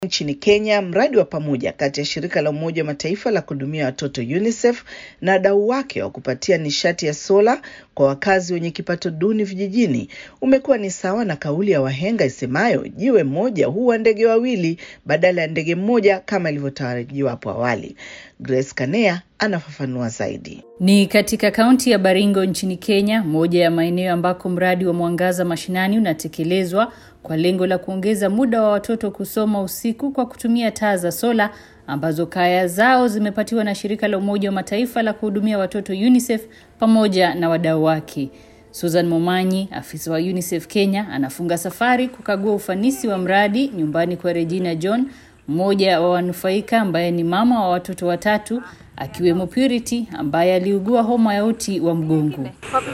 Nchini Kenya, mradi wa pamoja kati ya shirika la Umoja wa Mataifa la kuhudumia watoto UNICEF na wadau wake wa kupatia nishati ya sola kwa wakazi wenye kipato duni vijijini umekuwa ni sawa na kauli ya wahenga isemayo jiwe moja huwa ndege wawili badala ya ndege mmoja kama ilivyotarajiwa hapo awali. Grace Kanea anafafanua zaidi. Ni katika kaunti ya Baringo nchini Kenya, moja ya maeneo ambako mradi wa Mwangaza Mashinani unatekelezwa kwa lengo la kuongeza muda wa watoto kusoma usiku kwa kutumia taa za sola ambazo kaya zao zimepatiwa na shirika la Umoja wa Mataifa la kuhudumia watoto UNICEF pamoja na wadau wake. Susan Momanyi, afisa wa UNICEF Kenya, anafunga safari kukagua ufanisi wa mradi nyumbani kwa Regina John, mmoja wa wanufaika ambaye ni mama wa watoto watatu akiwemo Purity ambaye aliugua homa ya uti wa mgongo.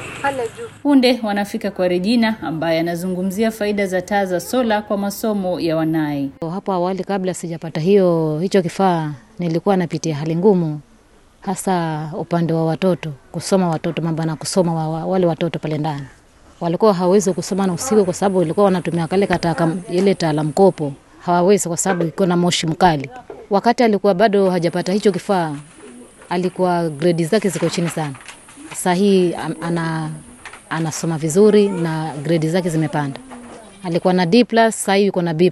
Punde wanafika kwa Regina ambaye anazungumzia faida za taa za sola kwa masomo ya wanaye. Hapo awali kabla sijapata hiyo hicho kifaa, nilikuwa napitia hali ngumu, hasa upande wa watoto, kusoma watoto, mambo na kusoma wa, wa, wale watoto pale ndani walikuwa hawawezi kusoma na usiku, kwa sababu walikuwa wanatumia kale kataka ile taa la mkopo, hawawezi kwa sababu iko na moshi mkali. Wakati alikuwa bado hajapata hicho kifaa, alikuwa gredi zake ziko chini sana. Sasa hii ana anasoma vizuri na gredi zake zimepanda. Alikuwa na D+, sasa hivi yuko na B+.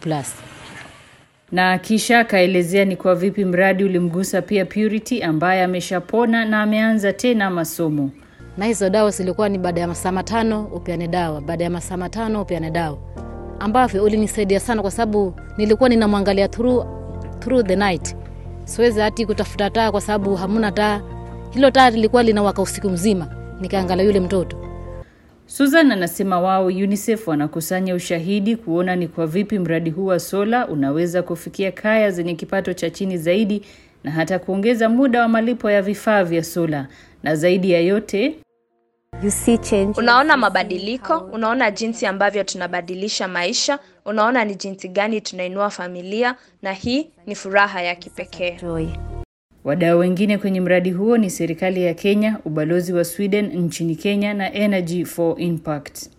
Na kisha akaelezea ni kwa vipi mradi ulimgusa pia Purity ambaye ameshapona na ameanza tena masomo. Na hizo dawa zilikuwa ni baada ya masaa matano upeane dawa, baada ya masaa matano upeane dawa, ambavyo ulinisaidia sana, kwa sababu nilikuwa ninamwangalia through, through the night. Siwezi hati kutafuta taa kwa sababu hamuna taa. Hilo taa lilikuwa linawaka usiku mzima, nikaangalia yule mtoto. Susan anasema wao UNICEF wanakusanya ushahidi kuona ni kwa vipi mradi huu wa sola unaweza kufikia kaya zenye kipato cha chini zaidi na hata kuongeza muda wa malipo ya vifaa vya sola. Na zaidi ya yote, You see change. Unaona mabadiliko, unaona jinsi ambavyo tunabadilisha maisha, unaona ni jinsi gani tunainua familia, na hii ni furaha ya kipekee. Joy. wadau wengine kwenye mradi huo ni serikali ya Kenya, ubalozi wa Sweden nchini Kenya na Energy for Impact.